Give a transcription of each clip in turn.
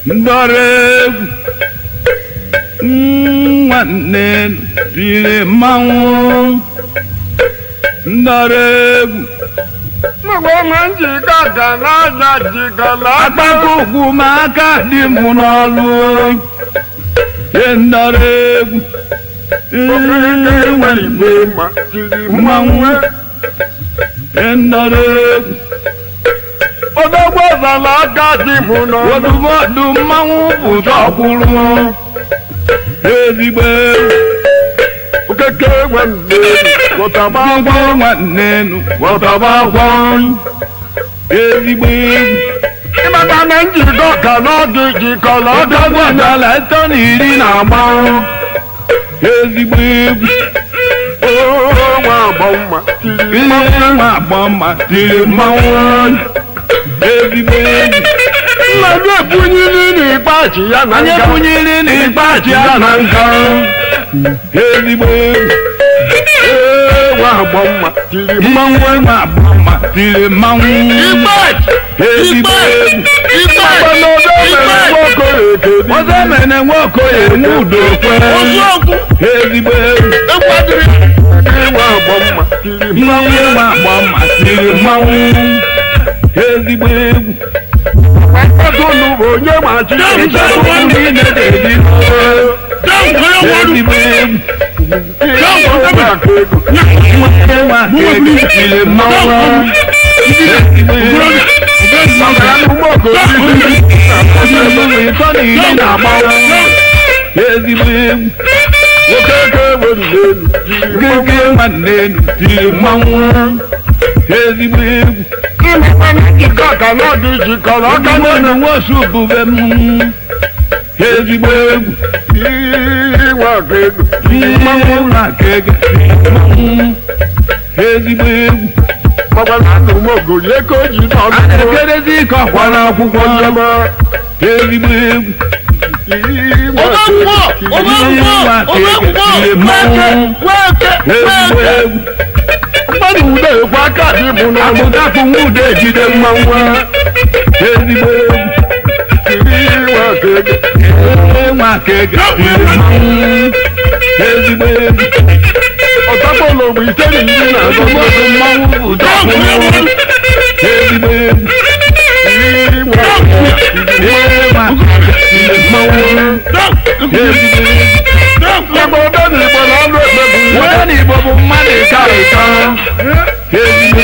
ndọrọ egwu nwanne tiri mmanwụ ndọrọ egwu mgbe na njikọ ga n'aja jikọla akpakọ ugwu ma aka dị m n'ọlụ ye ndọrọ egwu nwanne ma tiri mmanwụ ye ndọrọ egwu odogbo zala aka dị m n'ọnụ ọdụmọdụ mmanwụ bụ tọkwụrụ ezigbo egwu okeke nwanne pụtaba agwọ nwanne nụ wọtaba agwọ ezigbo egwu ịmaka na njikọ ka n'ọdụ jikọla ọdọgwụ dala ịtọ na iri na agba ezigbo egwu nwa agbọ mma tiri ihe nwa agbọ mma tiri mmanwụ ezigbo egwu mmadụ ebunyiri n'ikpeazụ ya na onye nga bunyere n'ikpeazụ ya na nka ezigbo egwu nwa agbọ mma tiri mmanwụ nwa agbọ mma tiri mmanwụ ezigbo egwu mgbe na odo mere nwoke ekedi ọzọ mere nwokoye nwe udo kwe ezigbo egwu nwa agbọ mma tiri mmanwụ nwa agbọ mma tiri mmanwụ ezigbo egwu Ọdụnụ bụ onye machi ịchọpụ ndị na-edebi ezigbo egwu nwoke nwa kege tiri mmanwụ ezigbo egwu ọdụnụ ịtọ na iri na agbawa ezigbo egwu gege nwanne enu tiri mmanwụ ezigbo egwu aka na nwosu bube m ezigbo egwu mmanwụ na kege tiri mmanwụ ezigbo egwu a na-ekerezi ike ọkwa n'akwụkwọ ezigbo egwu ihe nwa kege tiri mmanwụ ezigbo egwu mmadụ ude ekwe aka dị mụ n'ọnụ akpụtakpụ nwude ejide mmanwụ ezigbo egwu ihe nwa kege tiri mmanwụ ezigbo egwu ọtakpọlọ bụ ite na iri na azọ ọgbọdụ mmanwụ bụ dọkpụrụ ezigbo egwu ihe nwa kege tiri mmanwụ ezigbo egwu ebe ọdọ na igbo na ọnụ ekpe bụ Onye n'Igbo bụ mmadụ ịka ịka ezigbo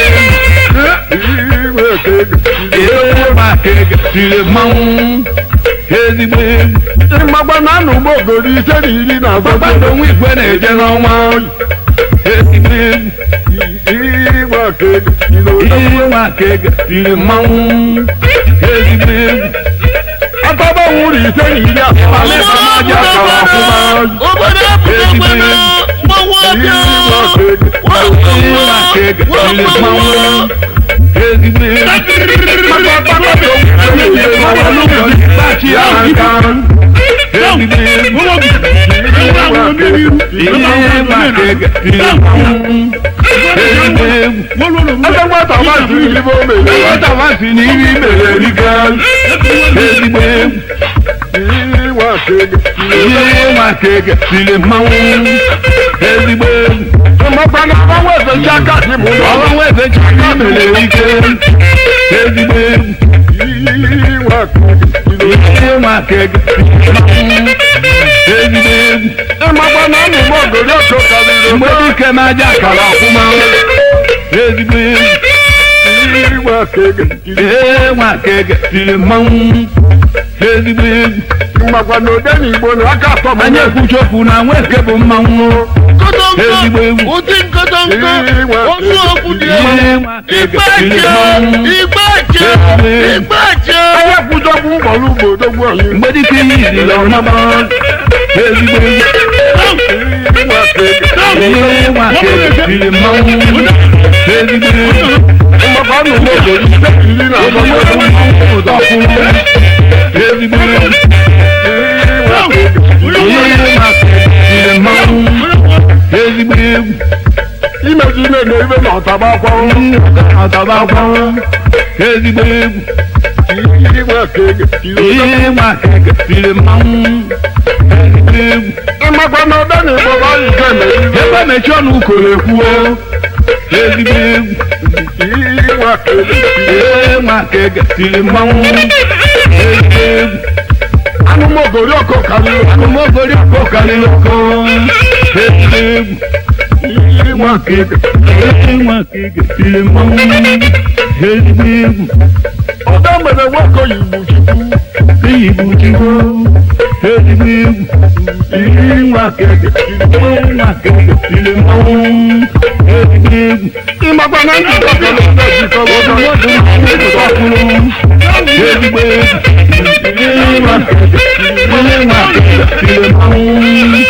ihe nwa kege tiri mmanwụ ezigbo egwu ịmagba na anụ ugbo ogori ise na iri na azọ kpakpando nwa igwe na-eje n'ọnwa ezigbo egwu ihe nwa kege tiri mmanwụ ezigbo egwu akọba nwụrụ ise na iri asatọ alịsamaji akara ọfụma ezigbo egwu ihe nwa kege tiri mmanwụ ezigbo egwu Tachi ya aka ezigbo egwu ihe nwa kege tiri mmanwụ ezigbo egwu ebe nwata nwazi ibe o mere nwata nwasi na iri mere erika ezigbo egwu ihe nwa kege tiri mmanwụ ezigbo egwu ịmakwa na agbanwe efechi aka dị mụ n'ọnụ ọrụ nwa eze chaka mere erike ezigbo egwu ihe nwa kege tiri mmanwụ ezigbo egwu ịmakwa na anụ ugbo ogori oto karịrị mgbe dike na-aja akara ọfụma ezigbo egwu ihe nwa kege tiri mmanwụ ezigbo egwu ịmakwa na ode na igbo na aka atọ anya ekwuchokwu na nweke bụ mmanwụ ezigbo egwu ụdị nkọtọnkọ otu okwu dị ihe nwa kege tiri mmanwụ igbache igbache anya kwụjọkwu mkpọrọ ugbo odogwu ọyị mgbe dike ihe iziri ọmama ezigbo egwu ihe nwa kege tiri mmanwụ ezigbo egwu ịmakwa na ugbo ogori ise na iri na azọ ọgbọgbọ mmanwụ ụzọ kwụrụ ezigbo egwu ihe nwa kege tiri mmanwụ ezigbo egwu imeji ime na ebe na ọtaba akwa ọtaba akwa ezigbo egwu ịgba ka egetiri ịgba ka egetiri mmanwụ ezigbo egwu ịmakwa na ọda na ịgbọrọ anyị ga emeriri ebe mechi ọnụ ukoro ekwuo ezigbo egwu ịgba ka egetiri ịgba ka egetiri mmanwụ ezigbo egwu anụmọgori ọkọ karịrị akụmọgori ọkọ karịrị ọkọ ezigbo egwu ịgba ka egetiri ịgba ka egetiri mmanwụ ezigbo egwu ọda mere nwoke oyibo chukwu iyi bụ chukwu ezigbo egwu ịgba ka egetiri ịgba ka egetiri mmanwụ ezigbo egwu ịmakwa na ndị ọkọlọ na-ejikọ mmadụ ọhụrụ ezigbo egwu ịgba ka egetiri ịgba ka egetiri mmanwụ